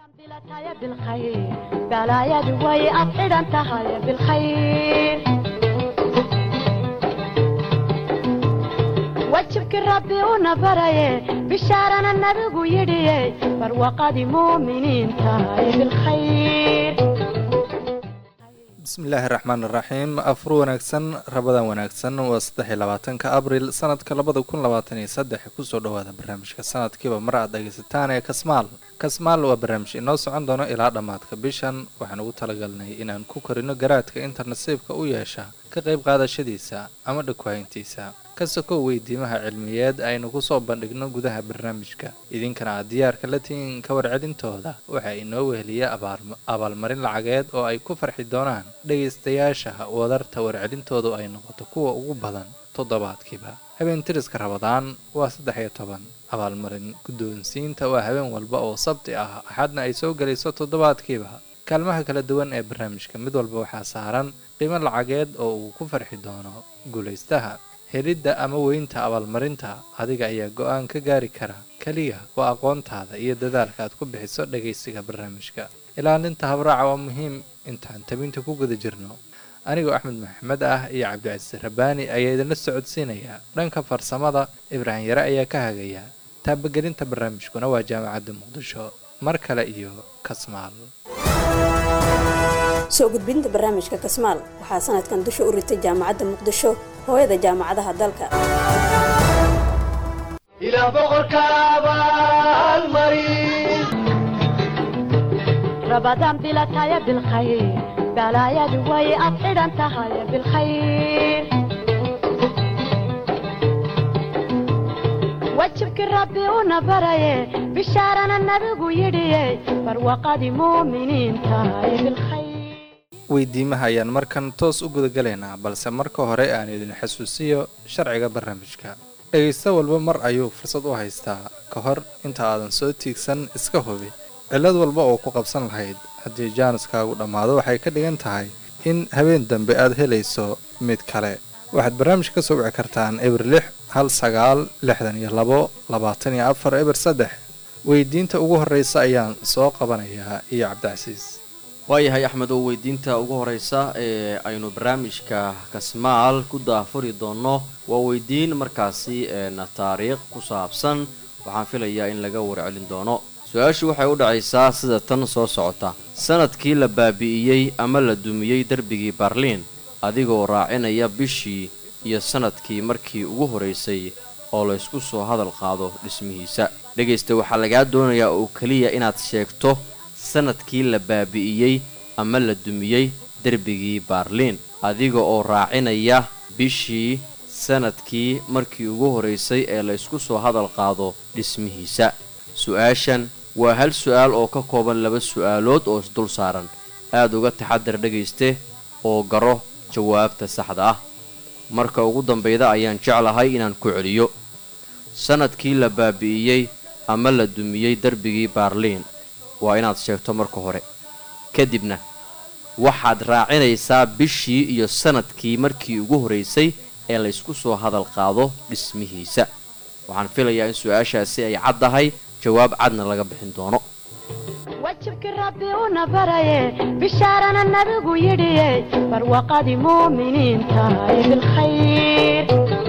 balaayadu way ad xidhan tahay bilkhayr wajibkii rabbi una baraye bishaarana nabigu yidhiye barwaqadii muuminiin tahay bilkhayr bismillaahi raxmaan iraxiim afur wanaagsan rabadan wanaagsan waa saddex iyo labaatanka abril sanadka labada kun labaatan iyo saddex kusoo dhawaada barnaamijka sanadkiiba mar aad dhegaysataan ee kasmaal kasmaal waa barnaamij inoo socon doono ilaa dhammaadka bishan waxaan ugu talagalnay inaan ku korino garaadka inta nasiibka u yeesha ka qayb qaadashadiisa ama dhagwahayntiisa ka sokow weydiimaha cilmiyeed aynu kusoo bandhigno gudaha barnaamijka idinkana aad diyaarka la tihiin ka warcelintooda waxaa inoo weheliya abaalmarin lacageed oo ay ku farxi doonaan dhegaystayaasha wadarta warcelintoodu ay noqoto kuwa ugu badan toddobaadkiiba habeen tiriska rabadaan waa saddex iyo toban abaalmarin guddoonsiinta waa habeen walba oo sabti ah axadna ay soo gelayso toddobaadkiiba kaalmaha kala duwan ee barnaamijka mid walba waxaa saaran qiimo lacageed oo uu ku farxi doono guulaystaha helidda ama weynta abaalmarinta adiga ayaa go-aan ka gaari kara keliya waa aqoontaada iyo dadaalka aad ku bixiso dhagaysiga barnaamijka ilaalinta habraaca waa muhiim intaan tabinta ku guda jirno anigoo axmed maxamed ah iyo cabdicasiis rabbaani ayaa idinla socodsiinaya dhanka farsamada ibraahim yare ayaa ka hagaya taabagelinta barnaamijkuna waa jaamacadda muqdisho mar kale iyo kasmaal soo gudbinta barnaamijka kasmaal waxaa sanadkan dusha u ritay jaamacadda muqdisho hooyada jaamacadaha dalka ilaa boqorka abaalmarin rabadaan bilataya bilkhayr balaayadu way ad xidhan tahay bilkhayr wajibkii rabbi una baraye bishaarana nabigu yidhiye barwaqadii muuminiin tahay bilkhayr weydiimaha ayaan markan toos u gudagalaynaa balse marka hore aan idin xasuusiyo sharciga barnaamijka dhegaysto walba mar ayuu fursad u haystaa ka hor inta aadan soo tiigsan iska hubi cillad walba oo ku qabsan lahayd haddii jaaniskaagu dhammaado waxay ka dhigan tahay in habeen dambe aad helayso mid kale waxaad barnaamijka ka soo wici kartaan eber lix hal sagaal lixdan iyo labo labaatan iyo afar eber saddex weydiinta ugu horreysa ayaan soo qabanayaa iyo cabdicasiis waayahay axmed oo weydiinta ugu horeysa ee aynu barnaamijka kasmaal ku daafuri doonno waa weydiin markaasi eena taariikh ku saabsan waxaan filayaa in laga warcelin doono su-aashu waxay u dhacaysaa sida tan soo socota sanadkii la baabi'iyey ama la dumiyey derbigii barliin adigoo raacinaya bishii iyo sanadkii markii ugu horeysay oo laysku soo hadal qaado dhismihiisa dhegaysta waxaa lagaa doonayaa oo keliya inaad sheegto sanadkii la baabi'iyey ama la dumiyey derbigii baarliin adiga oo raacinaya bishii sanadkii markii ugu horeysay ee laysku soo hadal qaado dhismihiisa su-aashan waa hal su-aal oo ka kooban laba su-aalood oo isdul saaran aad uga taxadar dhegayste oo garo jawaabta saxda ah marka ugu dambayda ayaan jeclahay inaan ku celiyo sanadkii la baabi'iyey ama la dumiyey derbigii baarliin waa inaad sheegto marka hore kadibna waxaad raacinaysaa bishii iyo sanadkii markii ugu horeysay ee laysku soo hadal qaado dhismihiisa waxaan filayaa in su-aashaasi ay caddahay jawaab cadna laga bixin doono wajibkii rabbi una baraye bishaarana nabigu yidhiye barwaqadii muuminiin tahay bilkhayr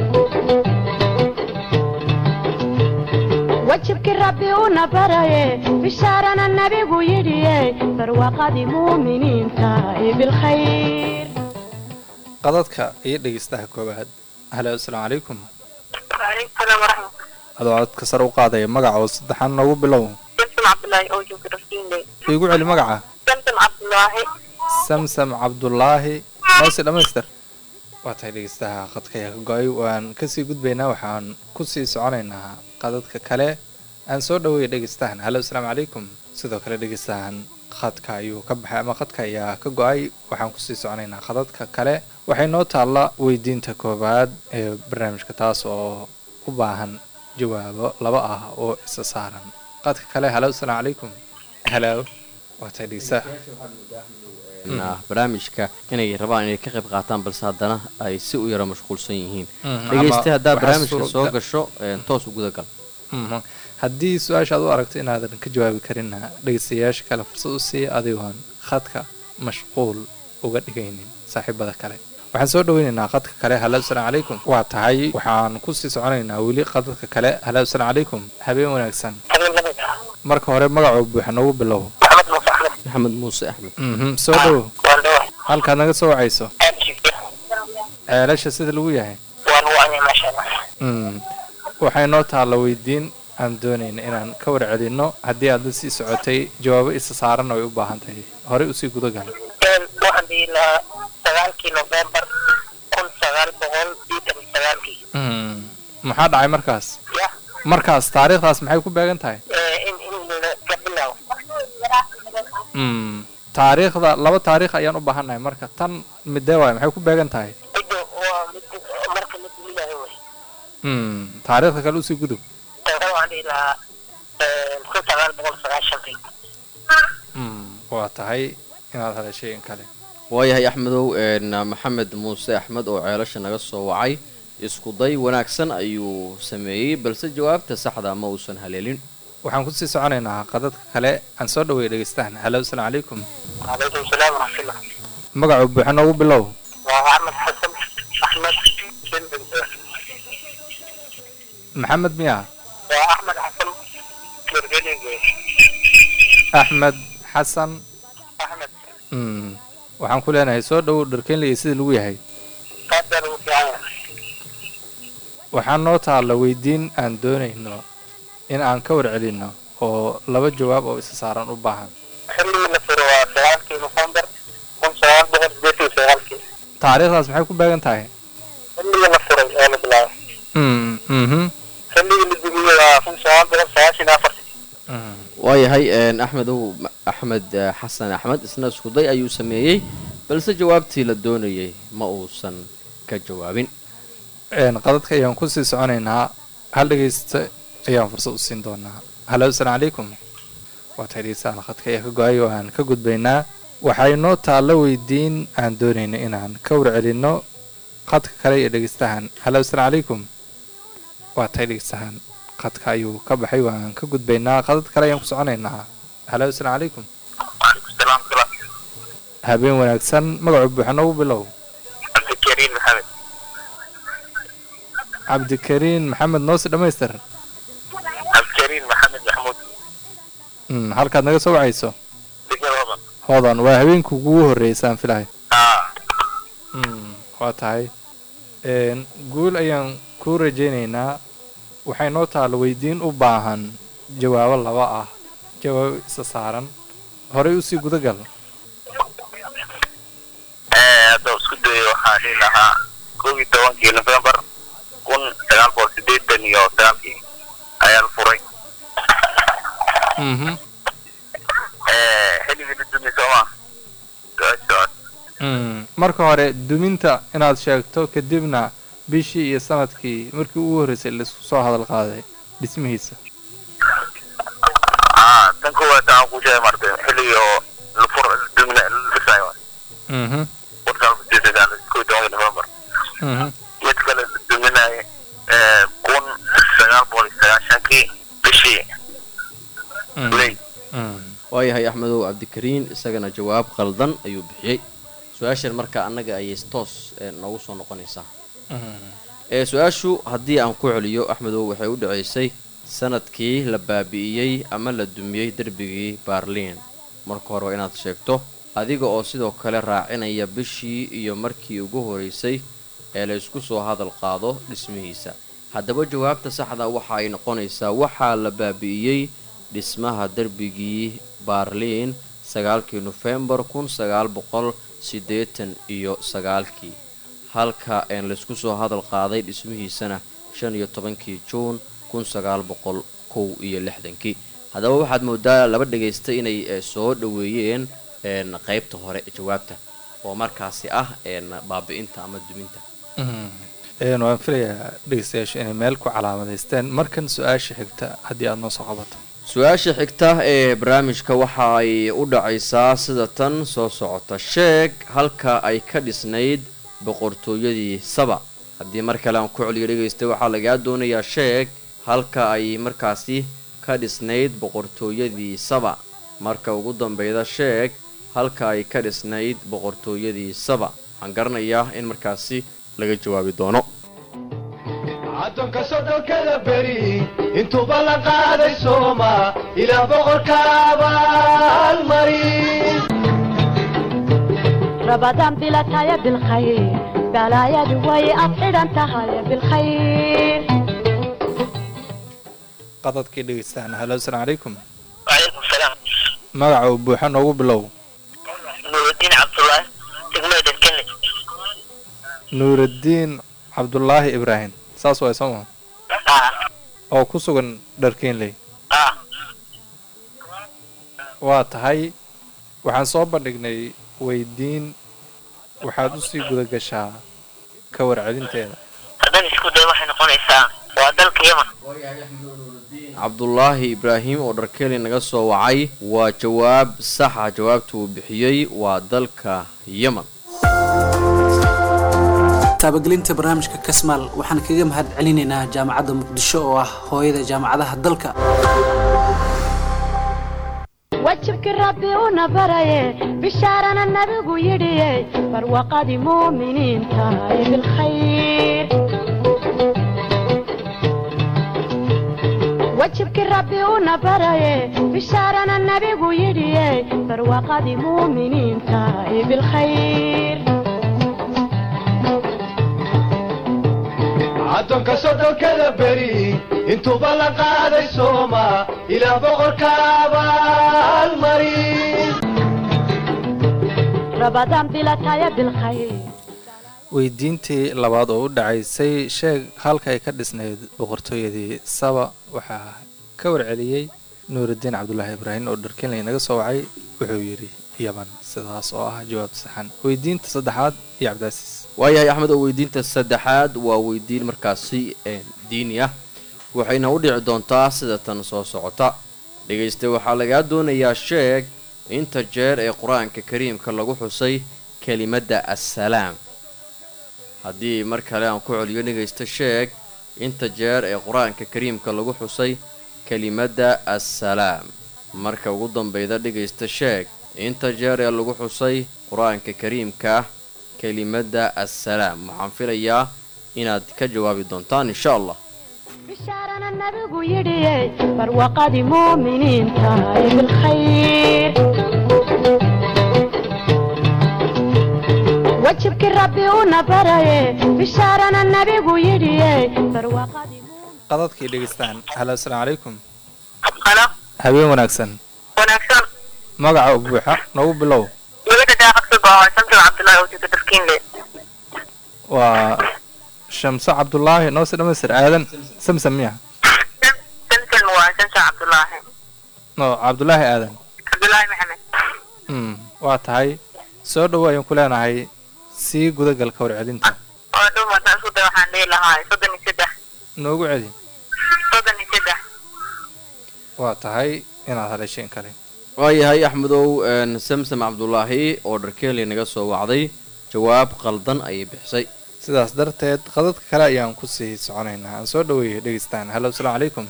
wajibkii rabbi una baraye bishaarana nabigu yidhiye barwaqadii muuminiin tahay bilkhayr qadadka iyo dhegaystaha koowaad halo asalaamu calaykum waaleykum salaam waraxmat adoo codka sare u qaadaya magaca oo saddexaan noogu bilow samsam cabdulaahi oo jooga rasiinley iigu celi magaca samsam cabdulaahi samsam cabdulaahi noose dhammaystir waa tahay dhegeystaha khadka ayaa ka go-ay waan kasii gudbaynaa waxaan kusii soconaynaa qadadka kale aan soo dhaweeya dhegeystahan halo asalaamu calaykum sidoo kale dhegeystahan khadka ayuu ka baxay ama khadka ayaa ka go-ay waxaan kusii soconaynaa khadadka kale waxay noo taalla weydiinta koowaad ee barnaamijka taas oo u baahan jawaabo laba ah oo isa saaran qadka kale halo asalaamu calaykum halo waa tahay dhegeystaha ah, barnaamijka inay rabaan inay ka qayb qaataan balse haddana ay si u yaro mashquulsan yihiin Mhm, dhegeysta ama haddaa waxaa barnaamijka suura- soo gasho een, toos u gudagal Mhm. haddii su-aasha aad u aragto inaadan ka jawaabi karinna dhegeystayaasha kale fursad u siiya adigoon khadka mashquul uga dhigaynin saaxiibada kale waxaan soo dhaweynaynaa qadka kale halo asalaamu calaykum waa tahay waxaan kusii soconaynaa weli qadadka kale halo asalaamu calaykum habeen wanaagsan marka hore magacoo buuxa noogu bilow maxamed muuse axmed maxamed muuse axmed mhm soo dhowo waan dhawa halkaad naga soo wacayso aadkiisa ceelasha sida lagu yahay waan wacnay maasha allah mm waxay noo taalla weydiin aan doonayna inaan ka warcelinno haddii aad la sii socotay jawaabo isa saaranna way u baahan tahay horey usii gudagal Een, waxaan dhihi lahaa sagaalkii novembar kun sagaal boqol sideetan iyo sagaalkii mm maxaa dhacay markaas ya markaas taariikhdaas maxay ku beegan tahay ee, in in la- la bilaabo mm taariikhda laba taariikh ayaan u baahannahay marka tan midee waay maxay ku beegan tahay midda waa mid marka la duminayo wey mm taariikhda kale usii gudub tan waxaan dhihi lahaa een, kun sagaal boqol sagaashankii mm waa tahay inaad hadashay in kale waayahay axmedow een, maxamed muuse axmed oo ceelasha naga soo wacay isku day wanaagsan ayuu sameeyey balse jawaabta saxda ma uusan haleelin waxaan kusii soconaynaa qadadka kale aan soo dhaweeya dhegeystahan halo asalaamu calaykum calaykum salaam waraxmatullah magacuu buuxa noogu bilow waa axmed xasan axmed bin maxamed miya waa axmed xasan gergelige axmed xasan axmed mm waxaan ku leenahay soo dhowow dharkeenlaya sida lagu yahay aad baa lagu fiican yahay waxaa noo taalla weydiin aan doonayno in aan ka warcelinno oo laba jawaab oo isa saaran u baahan xilligii la furo waa sagaalkii novembar kun sagaal boqol sideetan iyo sagaalkii taariikhdaas maxay ku beegan tahay xilligii la furay oo la bilaabay mm mhm xilligii la dumiyey waa kun sagaal boqol sagaashan iyo afartii mm waayahay een, axmedow ma- axmed eh, xasan axmed isna iskuday ayuu sameeyey balse jawaabtii la doonayay ma uusan ka jawaabin een qadadka ayaan kusii soconaynaa hal dhegeysta ayaan fursad u siin doonaa halo asalaamu calaykum waa tahay dhegeystahan khadka ayaa ka go-ay oo aan ka gudbaynaa waxay noo taalla weydiin aan doonayno inaan ka warcelinno khadka kale iyo dhegeystahan halo asalaamu calaykum waa tahay dhegeystahan khadka ayuu ka baxay waan ka gudbaynaa qadad kale ayaan ku soconaynaa halo asalaamu calaykum waalaikum salaam salaam habeen wanaagsan magacu buuxa noogu bilow cabdikariin maxamed cabdikariin maxamed noose dhammaystir cabdikariin maxamed maxmuud mm, halkaad naga soo wacayso degmada hodan hoodan waa habeenka ugu horreysaan filahay aa mm, waa tahay een, guul ayaan kuu rajaynaynaa waxay noo taalla weydiin u baahan jawaabo laba ah jawaabo isa saaran horey usii gudagal hadda isku dayo waxaa dhihi lahaa koob iyo tobankii novembar kun sagaal boqol sideetan iyo sagaalkii ayaa la furay mhm xilligii la dumiyey sooma socod mm, marka hore duminta inaad sheegto kadibna bishii iyo sanadkii markii ugu horreysay laisku soo hadal qaaday dhismihiisa aa tan koowaad aan ku sheegay martay xilligii oo la fur la dumina la dhisayo mhm kun sagaal boqol sideetan iyo sagaal- koob iyo tobankii novembar mhm mid kale la duminayo kun sagaal boqol iyo sagaashankii bishii mm, ley mm. waayahay axmedow cabdikariin isagana jawaab qaldan ayuu bixiyey su-aashan marka annaga ayay toos eh, noogu soo noqonaysaa Mm. ee su-aashu haddii aan ku celiyo axmedow waxay u dhacaysay sanadkii la baabi'iyey ama la dumiyey derbigii baarliin marka hore waa inaad sheegto adiga oo sidoo kale raacinaya bishii iyo markii ugu horeysay ee la isku soo hadal qaado dhismihiisa haddaba jawaabta saxda waxa ay noqonaysaa waxaa la baabi'iyey dhismaha derbigii baarliin sagaalkii nofembar kun sagaal boqol siddeetan iyo sagaalkii halka een laysku soo hadal qaaday dhismihiisana shan iyo tobankii juun kun sagaal boqol kow iyo lixdankii haddaba waxaad moodaa laba dhagaysta inay eh, soo dhoweeyeen een qaybta hore ee jawaabta oo markaasi ah een baabi'inta ama duminta Mhm. Een, waan filayaa dhegeystayaasha inay meel ku calaamadaysteen markan su-aasha xigta haddii aada noo soo qabato su-aasha xigta ee barnaamijka waxa ay u dhacaysaa sida tan soo socota sheeg halka ay ka dhisnayd boqortooyadii saba haddii mar kale aan ku celiyo dhegaysta waxaa lagaa doonayaa sheeg halka ay markaasi ka dhisnayd boqortooyadii saba marka ugu dambeyda sheeg halka ay ka dhisnayd boqortooyadii saba waxaan garanayaa in markaasi laga jawaabi doono caddoonka soddonkada beri intuuba la qaaday sooma ilaa boqorka abaalmari rabadaan bilataya bilkhayr balaayadu way ad xidhan tahay bilkhayr qadadkii dhegeystaan halo asalaamu calaykum waalaikum salaam magaca uu buuxa noogu bilow nuurudiin cabdullaahi degmada dalkene nuuraddiin cabdulaahi ibraahim saas waay soo maa ah oo ku sugan dharkeenley ah waa tahay waxaan soo bandhignay weydiin waxaad usii guda gashaa ka warcelinteeda haddana isku day waxay noqonaysaa waa dalka yaman cabdulaahi ibraahim oo dharkeeli naga soo wacay waa jawaab saxa jawaabta uu bixiyey waa dalka yeman taabagelinta barnaamijka kasmaal waxaan kaga mahad celinaynaa jaamacadda muqdisho oo ah hooyada jaamacadaha dalka wajibkii rabbi una baraye bishaarana nabigu yidhiye barwaqadii muuminiinta ee bilkhayr wajibkii rabbi una baraye bishaarana nabigu yidhiye barwaqadii muuminiinta ee bilkhayr caddoonka soddonkada beri intuuba la qaaday sooma ilaa boqorka abaalmari rabadaan bilataya bilkhayr weydiintii labaad oo u dhacaysay sheeg halka ay ka dhisnayd boqortooyadii saba waxaa ka warceliyey nuuraddiin cabdulaahi ibraahim oo dharkenley naga soo wacay wuxuu yidhi yaman sidaas oo ah jawaab saxan weydiinta saddexaad iyo cabdicaasiis waayahay axmed oo weydiinta saddexaad waa weydiin markaasi een, diini ah waxayna u dhici doontaa sida tan soo socota dhegayste waxaa lagaa doonayaa sheeg inta jeer ee qur-aanka kariimka lagu xusay kelimadda assalaam haddii mar kale aan ku celiyo dhegaysta sheeg inta jeer ee qur-aanka kariimka lagu xusay kelimadda assalaam marka ugu dambeyda dhegaysta sheeg inta jeer ee lagu xusay qur-aanka kariimka ah kelimadda assalaam waxaan filayaa inaad ka jawaabi doontaan insha allah bishaarana nabigu yidhiye barwaqadii muuminiinta ee bilkhayr wajibkii rabbi una baraye bishaarana nabigu yidhiye barwaqadii qadadkii dhegeystaan halo asalaamu calaykum halo habeen wanaagsan wanaagsan magaca buuxa noogu bilow magada daaqadka go'o samsul cabdullaahi oo jooga dalkiinle waa shamso cabdulaahi noose dhamaystir aadan samsam miya samsul waa samsul cabdullaahi no cabdulaahi aadan cabdullaahi maxamed mm waa tahay soo dhowo ayaan ku leenahay sii gudagal ka warcelinta oo dhow markaan isku day waxaan dhihi lahaa soddon iyo saddex noogu celi soddon iyo saddex waa tahay inaad hadhasheen kale waayahay axmedow een, samsam cabdulaahi oo dharkeeli naga soo wacday jawaab qaldan ayay bixisay sidaas darteed qadadka kale ayaan kusii soconaynaa aan soo dhaweeyay dhegeystaan halo asalaamu calaykum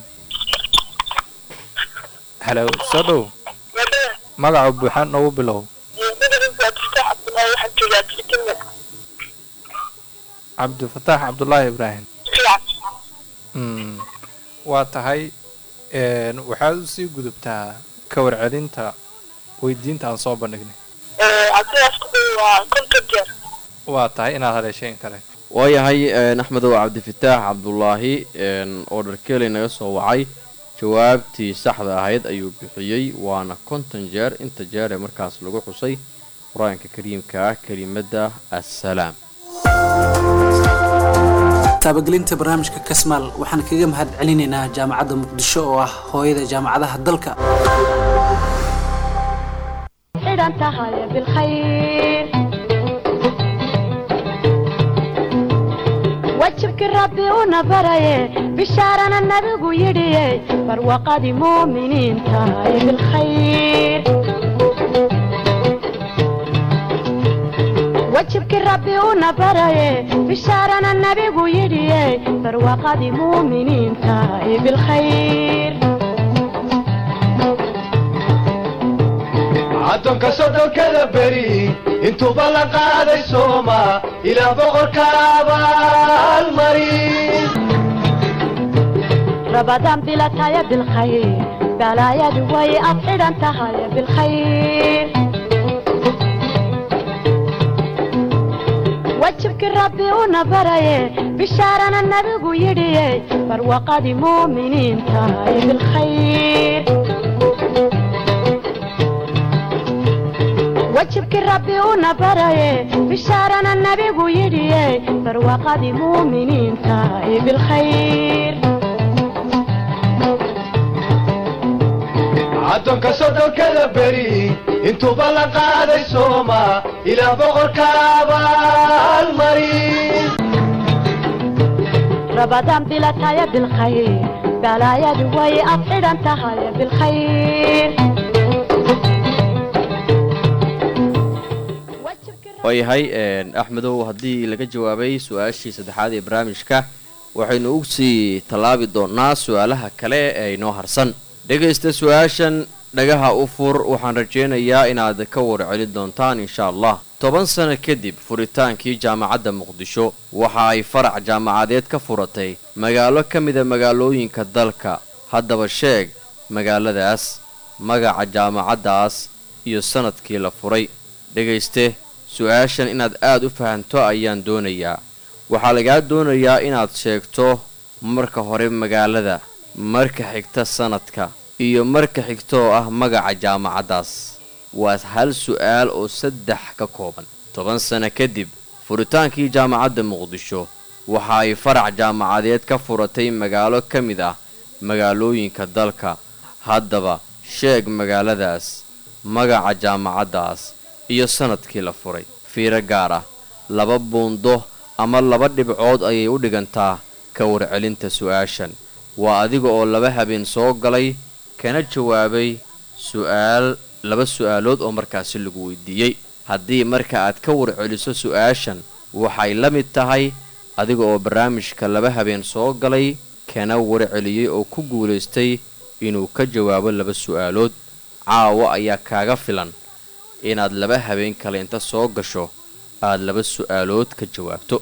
halo soo dhow magaca buuxa noogu bilow cabdifataax cabdulaahi ibraahim mm waa tahay een, waxaad usii gudubtaa ka warcelinta weydiinta aan soo bandhignay waa tahay inaad hadhasheen kale waayahay een, axmedow cabdifataax cabdulaahi een, oo dharkeeli naga soo wacay jawaabtii saxda ahayd ayuu bixiyey waana konton jeer inta jeer ee markaas lagu xusay qur-aanka kariimka ah kelimadda assalaam taabagelinta barnaamijka kasmaal waxaan kaga mahad celinaynaa jaamacadda muqdisho oo ah hooyada jaamacadaha dalka xidhan tahay bilkhayr wajibkii rabbi una baraye bishaarana nabigu yidhiye barwaqadii muuminiinta ee bilkhayr wajibkii rabbi una baraye bishaarana nabigu yidhiye barwaqadii muuminiinta ee bilkhayr addoonka soddonkada beri intuuba la qaaday sooma ilaa boqorka abaalmarin رمضان بلا تايا بالخير بلا يا دوي أفعل أنت هاي بالخير وجهك ربي ونبري بشارنا النبي يدي فروقة مؤمنين تاي بالخير وجهك ربي ونبري بشارنا النبي يدي فروقة مؤمنين تاي بالخير addoonka soddonkada beri intuuba la qaaday sooma ilaa boqorka abaalmarin رمضان بلا تايا بالخير بلا يا دوي أفعل أنت هاي بالخير waayahay axmedow haddii laga jawaabay su-aashii saddexaad ee barnaamijka waxaynu u sii tallaabi doonaa su-aalaha kale ee inoo harsan dhegaysta su-aashan dhagaha u fur waxaan rajaynayaa inaad ka warcelin doontaan insha allah toban sano kadib furitaankii jaamacadda muqdisho waxa ay farac jaamacadeed ka furatay magaalo ka mida magaalooyinka dalka haddaba sheeg magaaladaas magaca jaamacaddaas iyo sanadkii la furay dhegayste su-aashan inaad aad u fahanto ayaan doonayaa waxaa lagaa doonayaa inaad sheegto marka hore magaalada marka xigta sanadka iyo marka xigta oo ah magaca jaamacaddaas waa hal su-aal oo saddex ka kooban toban sano kadib furitaankii jaamacadda muqdisho waxa ay farac jaamacadeed ka furatay magaalo ka mid ah magaalooyinka dalka haddaba sheeg magaaladaas magaca jaamacaddaas iyo sanadkii la furay fiiro gaar ah laba buundo ama laba dhibcood ayay u dhigantaa ka warcelinta su-aashan waa adiga oo laba habeen soo galay kana jawaabay su-aal laba su-aalood oo markaasi lagu weydiiyey haddii marka aad ka warceliso su-aashan waxay la mid tahay adiga oo barnaamijka laba habeen soo galay kana warceliyey oo ku guulaystay inuu ka jawaabo laba su-aalood caawo ayaa kaaga filan inaad laba habeen kale inta soo gasho aad laba su-aalood ka jawaabto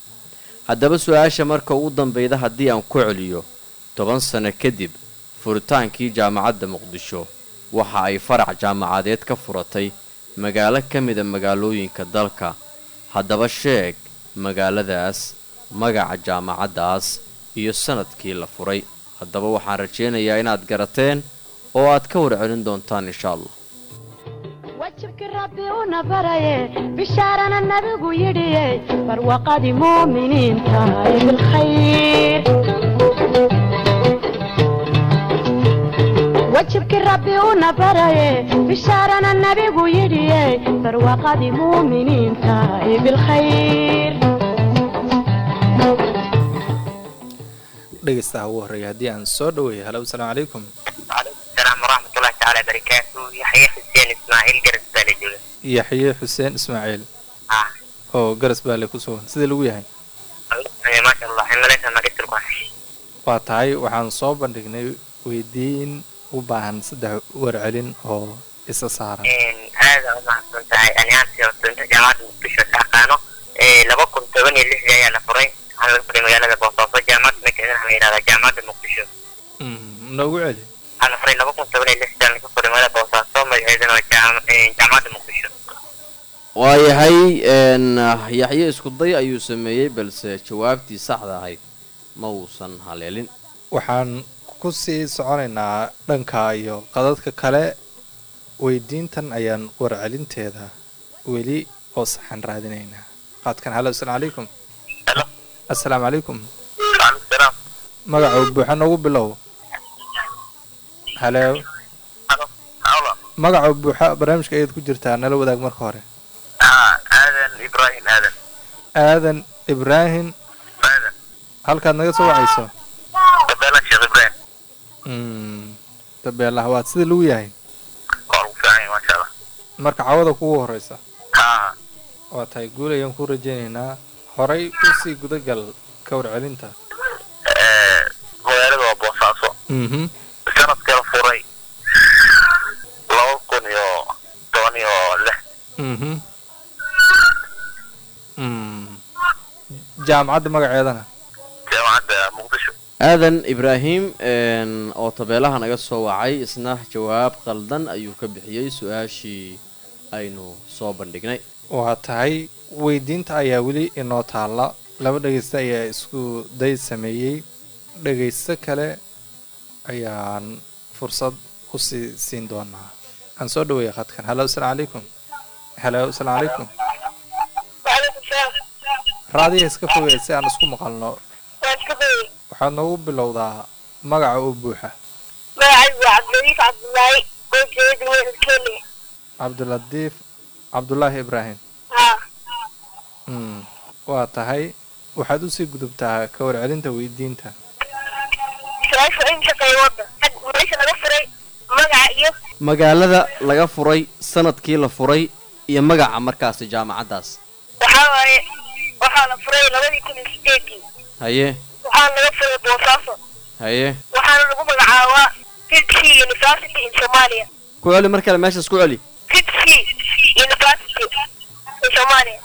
haddaba su-aasha marka ugu dambeyda haddii aan ku celiyo toban sano kadib furitaankii jaamacadda muqdisho waxa ay farac jaamacadeed ka furatay magaalo ka mida magaalooyinka dalka haddaba sheeg magaaladaas magaca jaamacaddaas iyo sanadkii la furay haddaba waxaan rajaynayaa inaad garateen oo aad ka warcelin doontaan insha allah وجهك ربي ونبري بشارنا النبي يدي فروقة مؤمنين تاي بالخير وجهك ربي ونبري بشارنا النبي يدي فروقة مؤمنين تاي بالخير dhegeystaha ugu horreeya haddii aan soo dhaweeyo halo asalaamu calaykum وعليكم السلام ورحمة الله تعالى وبركاته يحيى حسين إسماعيل جرس بالجولة yaxye xuseen ismaaciil آه oo garas baale ku sugan sidii lagu yahay الله ما شاء الله إن ليس ما قلت لكم waa tahay waxaan soo bandhignay weydiin u baahan saddex warcelin oo isa saaran إن هذا ما حصلت أنا أنت وصلت جامعة مكتشفة كأقانو لما كنت بني اللي هي على فري أنا بقول مجال بوصافة جامعة مكتشفة أنا جامعة مكتشفة Mm, noogu celi أنا فري لما كنت بني اللي هي على فري مجال بوصافة مجال جامعة مكتشفة waayahay n yaxye isku day ayuu sameeyey balse jawaabtii saxda ahayd ma uusan haleelin waxaan ku sii soconaynaa dhanka iyo qadadka kale weydiintan ayaan warcelinteeda weli oo saxan raadinaynaa qaadkan halo asalaamu calaykum Hello. assalaamu calaykum وعليكم السلام magaca buuxa noogu bilow halo هلو هلا magaca buuxa barnaamijka ayaad ku jirtaa nala wadaag marka hore آه آذن إبراهيم آذن aadan ibraahim آذن halkaad naga soo wacayso قبل الشيخ إبراهيم Mm, dabeelaha waad sida lagu yahay قالوا فاهم ما شاء الله marka cawada kugu horeysa ها waa tahay guul ayaan ku rajaynaynaa horay u sii gudagal ka warcelinta magaalada waa boosaaso mhm sanadkala furay laba kun iyo toban mhm Mm. jaamacadda magaceedana jaamacadda muqdisho aadan ibraahim een, oo tabeelaha naga soo wacay isna jawaab qaldan ayuu ka bixiyey su-aashii aynu soo bandhignay waa tahay weydiinta ayaa weli inoo taalla laba dhegeysta ayaa isku day sameeyey dhegeysto kale ayaan fursad u sii siin doonaa aan soo dhaweeya khadkan halo asalaamu calaykum halo asalaamu calaykum وعليكم السلام raadiya iska fogey si aan isku maqalno waan iska dayay waxaad noogu bilowdaa magaca oo buuxa magacaygu waa cabdiladiif cabdullaahi oo jeeda degmada kenya cabdilatiif cabdulaahi ibraahim haa mm. waa tahay waxaad usii gudubtaa ka warcelinta weydiinta su-aasha in shaqeeya wadda xag meesha laga furay magaca iyo magaalada laga furay sanadkii la furay iyo magaca markaasi jaamacaddaas waxaa waaye waxaa la furay labadii kun iyo sideedii haye waxaana laga furay boosaaso haye waxaana lagu magacaabaa fitc university in somalia ku celi mar kale meeshaas ku celi fitc university in somalia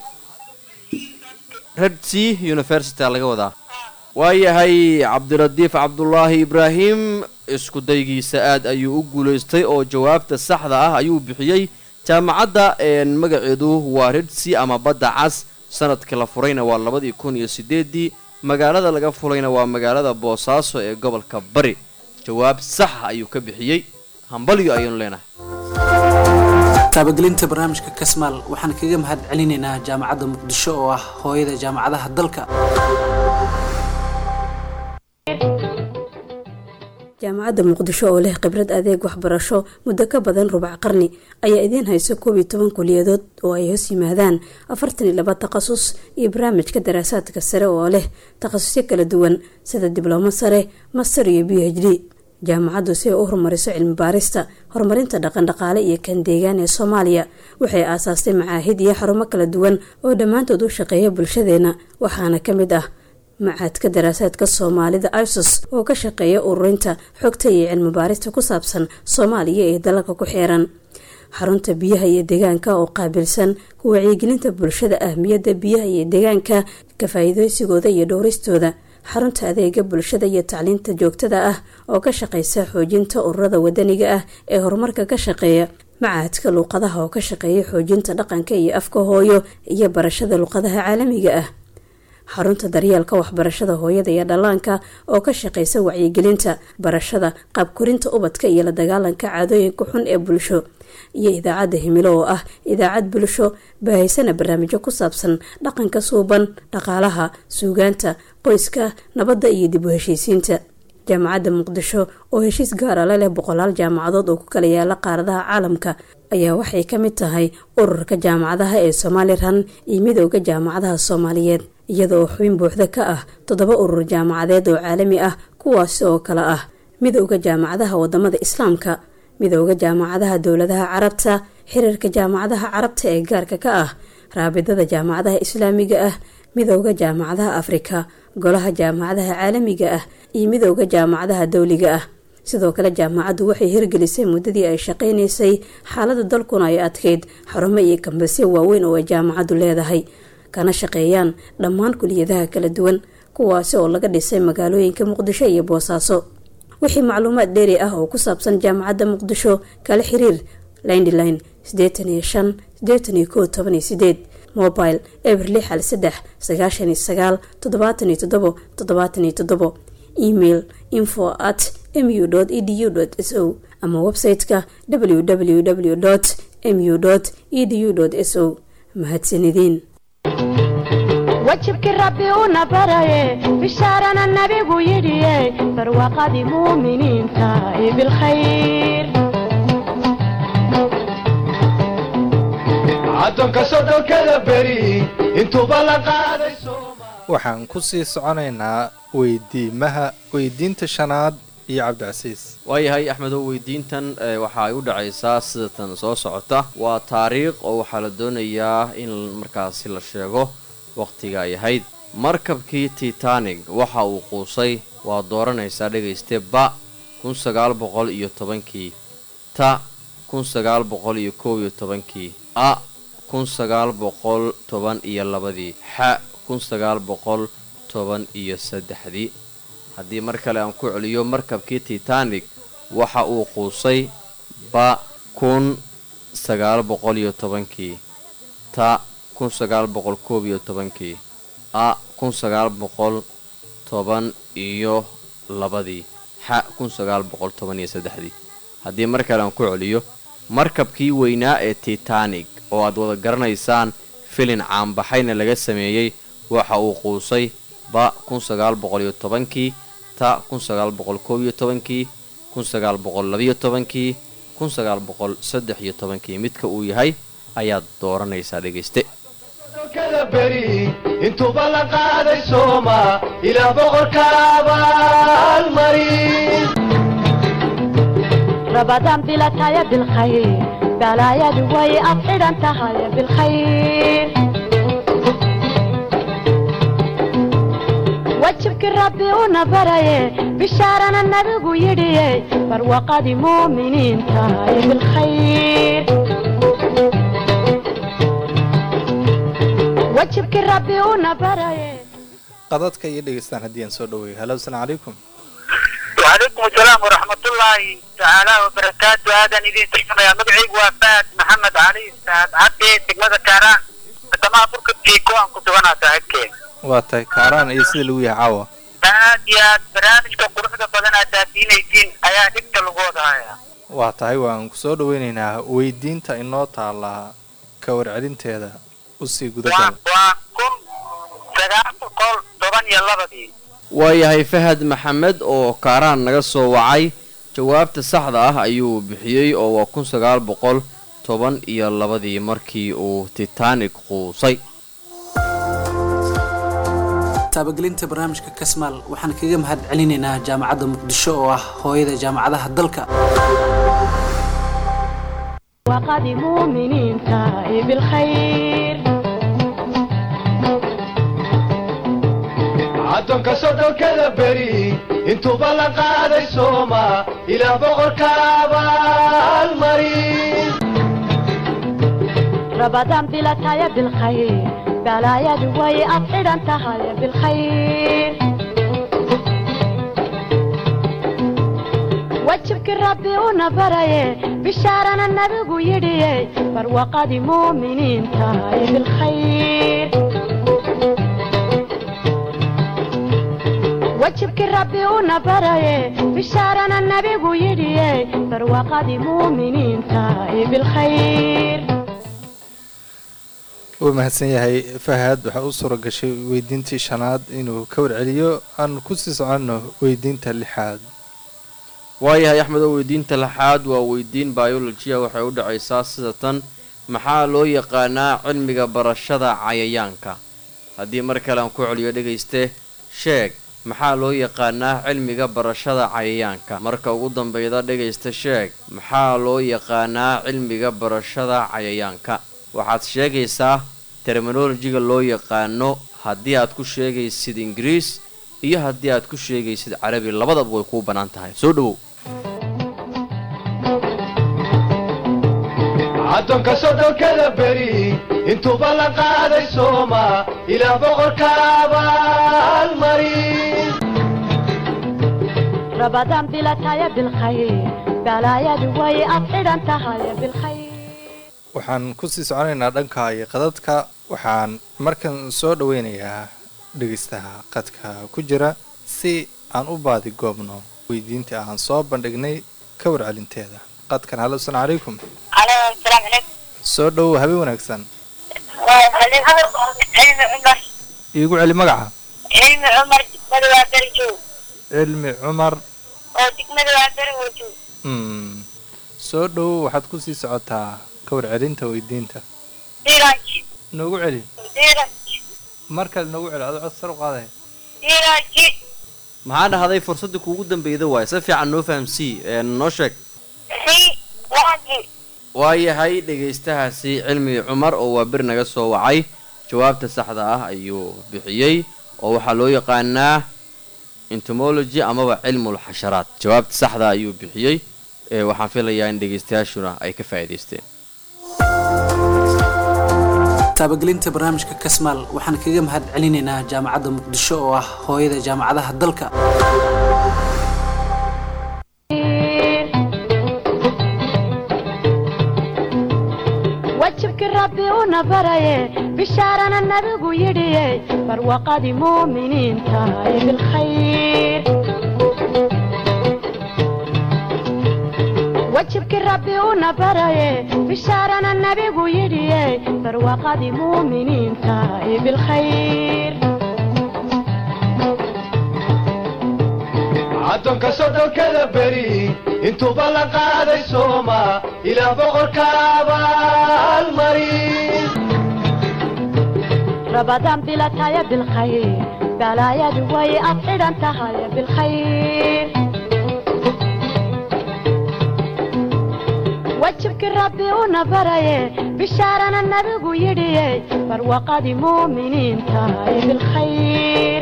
red sea university aa laga wadaa waayahay cabdiradiif cabdulaahi ibraahim isku daygiisa aad ayuu u guulaystay oo jawaabta saxda ah ayuu bixiyey jaamacadda een, magaceedu waa red sea ama badda cas sanadka la furayna waa labadii kun iyo sideedii magaalada laga fulayna waa magaalada boosaaso ee gobolka bari jawaab sax ayuu ka bixiyey hambalyo ayaynu leenahay taabagelinta barnaamijka kasmaal waxaan kaga mahad celinaynaa jaamacadda muqdisho oo ah hooyada jaamacadaha dalka jaamacadda muqdisho oo leh khibrad adeeg waxbarasho muddo ka badan rubac qarni ayaa idiin hayso koob iyo toban kuliyadood oo ay hoos yimaadaan afartan iyo laba takhasus iyo barnaamijka daraasaadka sare oo leh takhasusyo kala duwan sida diblomo sare master iyo b h d jaamacaddu si ay u horumariso cilmi baarista horumarinta dhaqandhaqaale iyo kan deegaan ee soomaaliya waxay aasaastay macaahid iyo xarumo kala duwan oo dhammaantood u shaqeeya bulshadeena waxaana ka mid ah macaadka daraasaadka soomaalida isos oo ka shaqeeya ururinta xogta iyo cilmi baarista ku saabsan soomaaliya ee dalalka ku xeeran xarunta biyaha iyo deegaanka oo qaabilsan ku wacyigelinta bulshada ahmiyadda biyaha iyo deegaanka ka faa-iideysigooda iyo dhowristooda xarunta adeega bulshada iyo tacliinta joogtada ah oo ka shaqeysa xoojinta ururada wadaniga ah ee horumarka ka shaqeeya macaadka luuqadaha oo ka shaqeeya xoojinta dhaqanka iyo afka hooyo iyo barashada luuqadaha caalamiga ah xarunta daryeelka waxbarashada hooyada iyo dhallaanka oo ka shaqeysa wacyigelinta barashada qaabkorinta ubadka iyo la dagaalanka caadooyinka xun ee bulsho iyo idaacadda himilo oo ah idaacad bulsho baahaysana barnaamijyo ku saabsan dhaqanka suuban dhaqaalaha suugaanta qoyska nabadda iyo dib u heshiisiinta jaamacadda muqdisho oo heshiis gaara la leh boqolaal jaamacadood oo ku kala yaala qaaradaha caalamka ayaa waxay ka mid tahay ururka jaamacadaha ee somalilan iyo midooda jaamacadaha soomaaliyeed iyada oo xubin buuxda ka ah toddoba urur jaamacadeed oo caalami ah kuwaasi oo kale ah midooda jaamacadaha wadamada islaamka midooda jaamacadaha dowladaha carabta xiriirka jaamacadaha carabta ee gaarka ka ah raabidada jaamacadaha islaamiga ah midooda jaamacadaha afrika golaha jaamacadaha caalamiga ah iyo midooda jaamacadaha dowliga ah sidoo kale jaamacaddu waxay hirgelisay muddadii ay shaqaynaysay xaalada dalkuna ay adkeyd xarumo iyo kambasyo waaweyn oo ay jaamacaddu leedahay kana shaqeeyaan dhammaan kuliyadaha kala duwan kuwaasi oo laga dhisay magaalooyinka muqdisho iyo boosaaso wixii macluumaad dheeri ah oo ku saabsan jaamacadda muqdisho kala xiriir lindline sideetan iyo shan sideetan iyo kow toban iyo sideed mobile eber lix hal saddex sagaashan iyo sagaal toddobaatan iyo toddobo toddobaatan iyo toddobo email info at mu edu s o ama website-ka www mu edu s o mahadsanideen wajibkii rabbi una baraye bishaarana nabigu yidhiye barwaaqadii muuminiinta ee bilkhayr addoonka sodhonkada beri intuuba la qaaday waxaan kusii soconaynaa weydiimaha weydiinta shanaad iyo cabdicasiis waayahay axmedow weydiintan eh, waxa ay u dhacaysaa sidatan soo socota waa taariikh oo waxaa la doonayaa in markaasi la sheego wakhtiga ay ahayd markabkii titanic waxa uu quusay waa dooranaysaa dhegayste ba kun sagaal boqol iyo tobankii ta kun sagaal boqol iyo koob iyo tobankii a kun sagaal boqol toban iyo labadii xa kun sagaal boqol toban iyo saddexdii haddii mar kale aan ku celiyo markabkii titanic waxa uu quusay ba kun sagaal boqol iyo tobankii ta kun sagaal boqol koob iyo tobankii a kun sagaal boqol toban iyo labadii xa kun sagaal boqol toban iyo saddexdii haddii mar kale aan ku celiyo markabkii weynaa ee titanic oo aad wada garanaysaan filin caanbaxayna laga sameeyey waxa uu quusay ba kun sagaal boqol iyo tobankii ta kun sagaal boqol koob iyo tobankii kun sagaal boqol labiyo tobankii kun sagaal boqol saddex iyo tobankii midka uu yahay ayaad dooranaysaa dhegayste dalkada beri intuuba la qaaday sooma ilaah boqorka abaalmarin رمضان بلا تايا بالخير بلايا دوي أفعل أنت هاي بالخير وجهك ربي ونبري بشارنا النبي يدي فروقة مؤمنين تاي بالخير وجهك ربي ونبري qadadka iyo dhegeystaan haddii aan soo dhaweeyo halo asalaam calaykum وعليكم السلام ورحمة الله تعالى وبركاته هذا ندين تحكم يا مدعي وفاد محمد علي سعد عبدي تقمد كاران كما فرقة كيكو أن كنت وانا تهكي waa tahay kaaraan iyo sida lagu yahay caawa aad iyo aad barnaamijka quruxda badan aad daadiinaysiin ayaa dhigta lagu wadahaya waa tahay waan ku soo dhaweynaynaa weydiinta inoo taallaa ka warcelinteeda usii waa gudagal waa kun sagaal boqol toban iyo labadii waayahay fahad maxamed oo kaaraan naga soo wacay jawaabta saxda ah ayuu bixiyey oo waa kun sagaal boqol toban iyo labadii markii uu titanic quusay taabagelinta barnaamijka kasmaal waxaan kaga mahad celinaynaa jaamacadda muqdisho oo ah hooyada jaamacadaha dalka وقد مؤمنين تاي بالخير addoonka soddonkada beri intuuba la qaaday sooma ilaah boqorka abaalmarin رمضان بلا تايا بالخير بلايا دوي أفعل أنت هاي بالخير وجهك ربي ونبري بشارنا النبي يدي فروقة مؤمنين تاي بالخير وجهك ربي ونبري بشارنا النبي يدي فروقة مؤمنين تاي بالخير wuu mahadsan yahay fahad waxaa u suura gashay weydiintii shanaad inuu ka warceliyo aan kusii soconno weydiinta lixaad waayahay axmed oo weydiinta lixaad waa weydiin biolojiya waxay u dhacaysaa sida tan maxaa loo yaqaanaa cilmiga barashada cayayaanka haddii mar kale aan ku celiyo dhegayste sheeg maxaa loo yaqaanaa cilmiga barashada cayayaanka marka ugu dambeyda dhegaysta sheeg maxaa loo yaqaanaa cilmiga barashada cayayaanka waxaad sheegaysaa terminolojiga loo yaqaano haddii aad ku sheegaysid ingiriis iyo haddii aad ku sheegaysid carabi labadaba way kuu bannaan tahay soo dhowow addoonka soddonkada beri intuuba la qaaday sooma ilaah boqorka abaalmarin رمضان بلا تايا بالخير بلايا دوي أفعل أنت هاي بالخير waxaan kusii soconaynaa dhanka iyo qadadka waxaan markan soo dhaweynayaa dhegeystaha qadka ku jira si aan u baadi goobno weydiintii aan soo bandhignay ka warcelinteeda qadkan halo asalaam calaykum عليكم السلام عليكم soo dhowow habeen wanaagsan علم عمر iigu celi magaca علم عمر دقمد وابرجو cilmi cumar oo degmada waaberwojo mm. soo dhowow waxaad kusii socotaa ka warcelinta weydiinta diiraji noogu celi diiraji mar kale noogu celi adoo cod sar u qaaday diiraji maxaa dhahday fursadda kuugu dambeyda waaye si fiican noo fahamsii ee noo sheeg si waaji waayahay dhegaystahaasi cilmi cumar oo waa bir naga soo wacay jawaabta saxda ah ayuu bixiyey oo waxaa loo yaqaanaa entomology amaba cilmul xasharaat jawaabta saxda ayuu bixiyey ee waxaan filayaa in dhegaystayaashuna ay ka faa'iidaysteen taabagelinta barnaamijka kasmaal waxaan kaga mahad celinaynaa jaamacadda muqdisho oo ah hooyada jaamacadaha dalka wajibkii rabbi una baraye bishaarana nabigu yidhiye barwaqadii muuminiinta ee bilkhayr wajibkii rabbi una baraye bishaarana nabigu yidhiye barwaqadii muuminiinta ee bilkhayr addoonka soddonkada beri intuuba la qaaday sooma ilaah boqorka abaalmarin rabadaan bilataya bilkhayr balaayadu way ad xidhan tahay bilkhayr wajibkii rabbi una baraye bishaarana nabigu yidhiye barwaqadii muuminiinta ee bilkhayr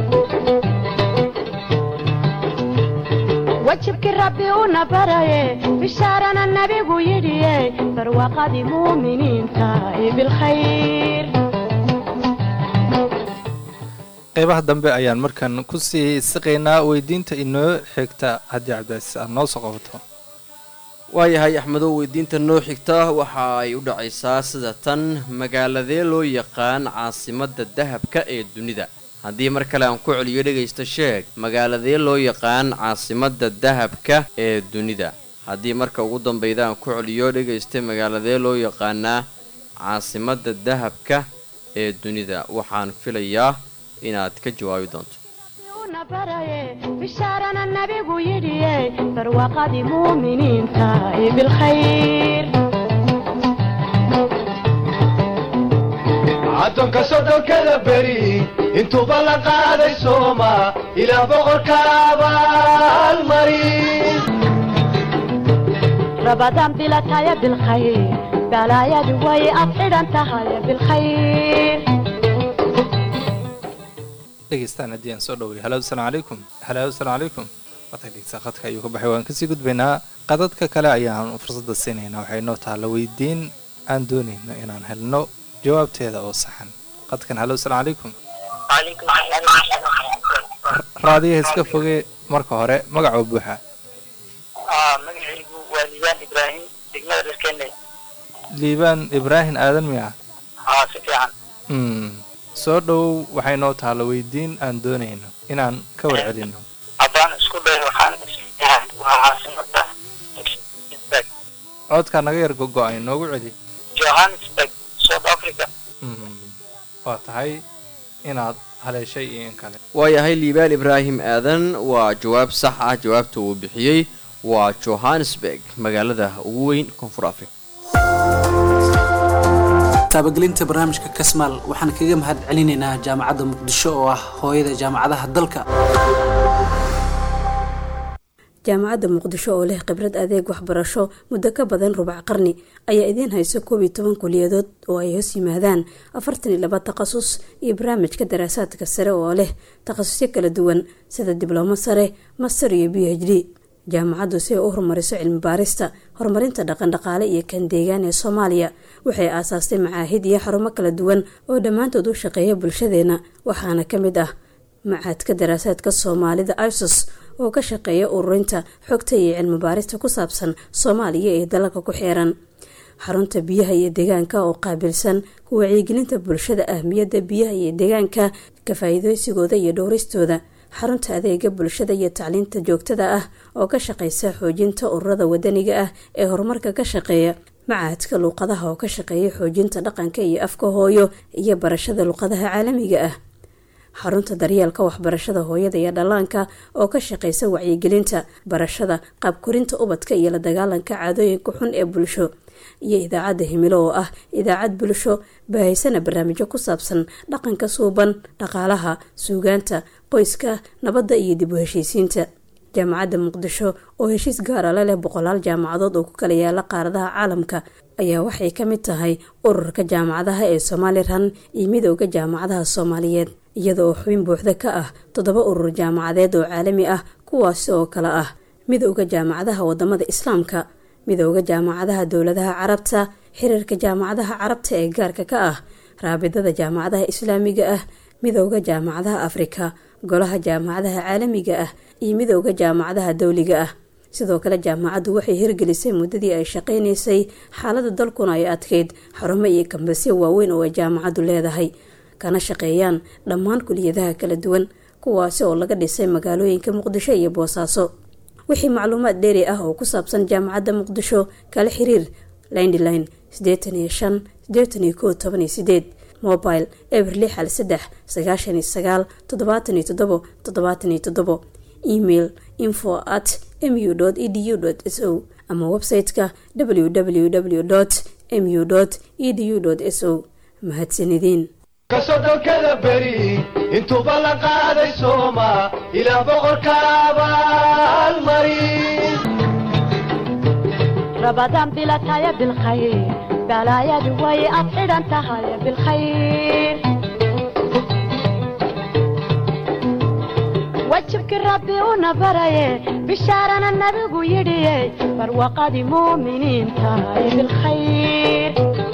wajibkii rabbi una baraye bishaarana nabigu yidhiye barwaqadii muuminiinta ee bilkhayr qeybaha dambe ayaan markan kusii siqaynaa weydiinta inoo xigta haddii cabdicaziis aad noo soo qabato waayahay axmedow weydiinta noo xigta waxa ay u dhacaysaa sida tan magaaladee loo yaqaan caasimadda dahabka ee dunida haddii mar kale aan ku celiyo dhegaysta sheeg magaaladee loo yaqaan caasimadda dahabka ee dunida haddii marka ugu dambeyda aan ku celiyo dhegaysta magaaladee loo yaqaanaa caasimadda dahabka ee dunida waxaan filayaa inaad ka jawaabi doonto una baraye bishaarana nabigu yidhiye barwaqadii muuminiinta ee bilkhayr addoonka soddonkada beri intuuba la qaaday sooma ilaah boqorka abaalmarin rabadaan bilataya bilkhayr balaayadu way ad xidhan tahay bilkhayr dhegeystaan haddii aan soo dhoway halo asalaamu calaykum halo asalaamu calaykum waata dhegeysaa khadka ayuu ka baxay waan kasii gudbaynaa qadadka kale ayaan fursadda siinaynaa waxay noo taalla weydiin aan doonayno inaan helno jawaabteeda oo saxan qadkan halo asalaamu calaykum وعليكم السلام raadiyaha iska foge marka hore magacoo buuxa اه magacaygu waa liibaan ibraahim degmada dalkeenay liibaan ibraahim aadan miya haa si fiican mm. soo dhowow waxay noo taalla weydiin aan doonayno inaan ka warcelino haddaan isku dayo waxaan isleeyahay waa caasimada Johannesburg codkaa naga yar gogo-ay noogu celi Johannesburg South Africa Mm. waa tahay inaad haleeshay iyo in kale waayahay liibaan ibraahim aadan waa jawaab sax ah jawaabta uu bixiyey waa johannesburg magaalada ugu weyn koonfur africa taabagelinta barnaamijka kasmaal waxaan kaga mahad celinaynaa jaamacadda muqdisho oo ah hooyada jaamacadaha dalka jaamacadda muqdisho oo leh khibrad adeeg waxbarasho muddo ka badan rubac qarni ayaa idiin hayso koob iyo toban kuliyadood oo ay hoos yimaadaan afartan iyo laba takhasus iyo barnaamijka daraasaadka sare oo leh takhasusyo kala duwan sida diblomo sare master iyo b h d jaamacaddu si ay u horumariso cilmi baarista horumarinta dhaqandhaqaale iyo kan deegaan ee soomaaliya waxay aasaastay macaahid iyo xarumo kala duwan oo dhammaantood u shaqeeya bulshadeena waxaana ka mid ah macaadka daraasaadka soomaalida isos oo ka shaqeeya ururinta xogta iyo cilmi baarista ku saabsan soomaaliya ee dalalka ku xeeran xarunta biyaha iyo deegaanka oo qaabilsan ku wacyigelinta bulshada ahmiyadda biyaha iyo deegaanka ka faa-iideysigooda iyo dhowristooda xarunta adeega bulshada iyo tacliinta joogtada ah oo ka shaqeysa xoojinta ururada wadaniga ah ee horumarka ka shaqeeya macahadka luuqadaha oo ka shaqeeya xoojinta dhaqanka iyo afka hooyo iyo barashada luuqadaha caalamiga ah xarunta daryeelka waxbarashada hooyada iyo dhallaanka oo ka shaqeysa wacyigelinta barashada qaabkorinta ubadka iyo la dagaalanka caadooyinka xun ee bulsho iyo idaacadda himilo oo ah idaacad bulsho baahaysana barnaamijyo ku saabsan dhaqanka suuban dhaqaalaha suugaanta qoyska nabadda iyo dib u heshiisiinta jaamacadda muqdisho oo heshiis gaara la leh boqolaal jaamacadood oo ku kala yaala qaaradaha caalamka ayaa waxay ka mid tahay ururka jaamacadaha ee somalilan iyo midooda jaamacadaha soomaaliyeed iyada oo xubin buuxda ka ah toddoba urur jaamacadeed oo caalami ah kuwaasi oo kale ah midooda jaamacadaha wadamada islaamka midooda jaamacadaha dowladaha carabta xiriirka jaamacadaha carabta ee gaarka ka ah raabidada jaamacadaha islaamiga ah midooda jaamacadaha afrika golaha jaamacadaha caalamiga ah iyo midooda jaamacadaha dowliga ah sidoo kale jaamacaddu waxay hirgelisay muddadii ay shaqaynaysay xaalada dalkuna ay adkeyd xarumo iyo kambasyo waaweyn oo ay jaamacaddu leedahay kana shaqeeyaan dhammaan kuliyadaha kala duwan kuwaasi oo laga dhisay magaalooyinka muqdisho iyo boosaaso wixii macluumaad dheeri ah oo ku saabsan jaamacadda muqdisho kala xiriir lindline sideetan iyo shan sideetan iyo koo toban iyo sideed mobile eber lix hal saddex sagaashan iyo sagaal toddobaatan iyo toddobo toddobaatan iyo toddobo email info at mu edu s o ama website-ka www mu edu s o mahadsanideen kasodhonkada beri intuuba la qaaday sooma ilaah boqorka abaalmari رمضان بلا تايا بالخير بلا يا دوي أبعد أنت هاي بالخير وجهك ربي ونبري بشارنا النبي يدي فروقة مؤمنين تاي بالخير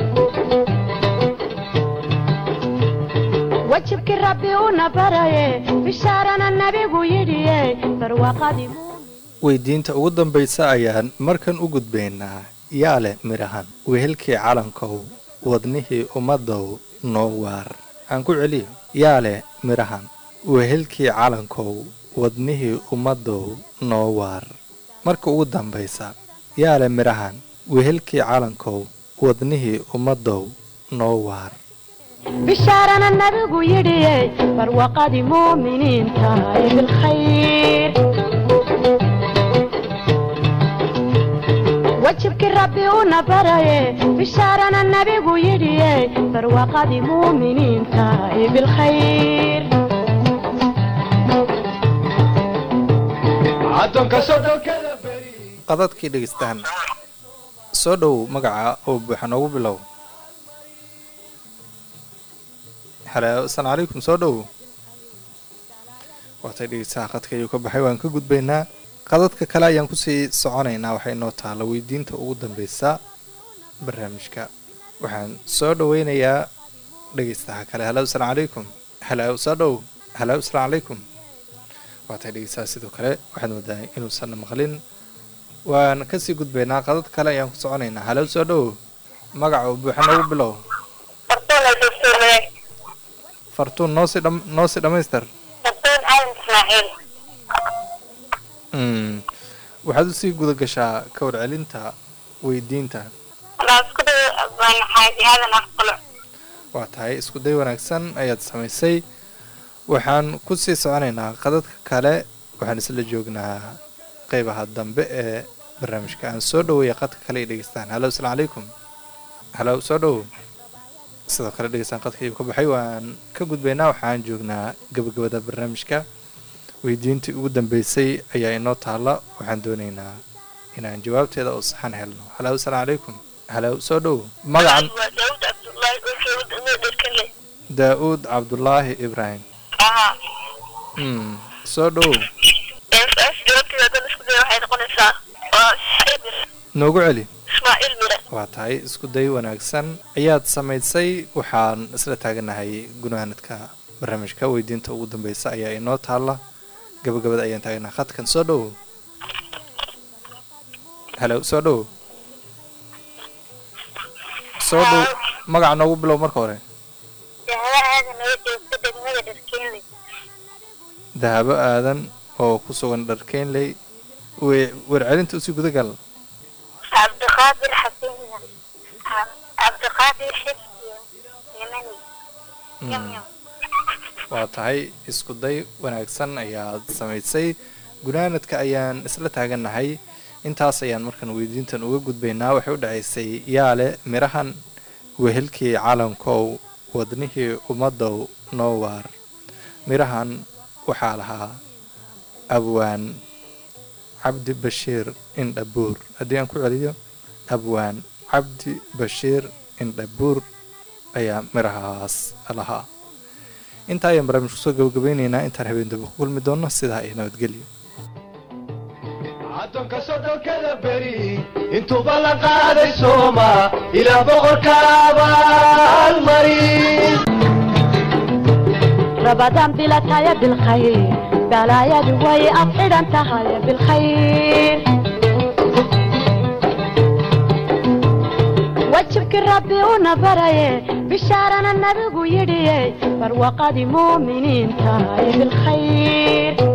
وجهك ربي ونبري بشارنا النبي يدي فروقة مؤمنين weydiinta ugu dambaysa ayaan markan u gudbaynaa yaa leh midhahan wehelkii calankow wadnihii ummaddow noo waar aan ku celiyo yaa leh midhahan wehelkii calankow wadnihii ummaddow noo waar marka ugu dambaysa yaa leh midhahan wehelkii calankow wadnihii ummaddow noo waar بشارنا النبي يدي فروقة مؤمنين تاي بالخير وجهك ربي ونبري بشارنا النبي يدي فروقة مؤمنين تاي بالخير addoonka sodhonkada beri qadadkii dhegaystaan soo dhow magaca oo buuxa noogu bilow halo asalaamu calaykum soo dhow waatay dhegeystaha qadka ayuu ka baxay waan ka gudbaynaa qadadka kale ayaan kusii soconaynaa waxay noo taalla weydiinta ugu dambeysa barnaamijka waxaan soo dhaweynayaa dhegeystaha kale halo asalaamu calaykum halo soo dhow halo asalaamu calaykum waatay dhegeystaha sidoo kale waxaad moodaa inuusan maqlin waan kasii gudbaynaa qadad kale ayaan ku soconaynaa halo soo dhow magaca oo buuxa noogu bilow fartuun ay dastuurmade fartuun noosii dham noosii dhammaystir fartuun aadan ismaaciil Mm. waxaad usii guda gashaa ka warcelinta weydiinta walaa isku day baan xaaji aadan afqalo waa tahay isku day wanaagsan ayaad samaysay waxaan kusii soconaynaa qadadka kale waxaan isla joognaa qeybaha dambe ee barnaamijka aan soo dhaweeya qadka kale ay dhegeystaan halo asalaamu calaykum halo soo dhow sidoo kale dhegeystaan qadka ayuu ka baxay waan ka gudbaynaa waxaan joognaa gabagabada barnaamijka weydiintii ugu dambeysay ayaa inoo taalla waxaan doonaynaa inaan jawaabteeda oo saxan helno halo asalaamu calaykum halo soo dhow magacan waa daawud cabdullaahi oo jooga degmada dherkanle daa-uud cabdulaahi ibraahim aha mm. soo dhow su-aasha jawaabteeda haddaan isku day waxay noqonaysaa waa ismaaciil mire noogu celi ismaaciil mire waa tahay isku day wanaagsan ayaad samaysay waxaan isla taaganahay gunaanadka barnaamijka weydiinta ugu dambeysa ayaa inoo taalla gabagabada ayaan taaganaha khadkan soo dhow halo soo dhow soo dhow magaca noogu bilow marka hore dahaba aadan oo joogta degmada dherkanle dahabo aadan oo ku sugan dharkeenley we warcelinta usii gudagal cabdiqaadir xasan cabdiqaadir xifdiyo yamani yamyam waa tahay isku day wanaagsan ayaad samaysay gunaanadka ayaan isla taagannahay intaas ayaan markan weydiintan uga gudbaynaa waxay u dhacaysay yaale midhahan wehelkii calankow wadnihii ummaddow noo waar midhahan waxaa lahaa abwaan cabdi bashiir indhabuur haddii aan ku celiyo abwaan cabdi bashiir indhabuur ayaa midhahaas lahaa intaa ayaan barnaamij kusoo gabagabeyneynaa intaan habeen dambe ku kulmi doonno sidaa iyo nabadgelyo addoonka soddonkada beri intuuba la qaaday sooma ilaah boqorka abaalmarin رمضان بلا تايا بالخير بلا يا دوي أفعل أنت هاي بالخير وجهك ربي ونبري بشارنا النبي يدي فروقة مؤمنين تاي بالخير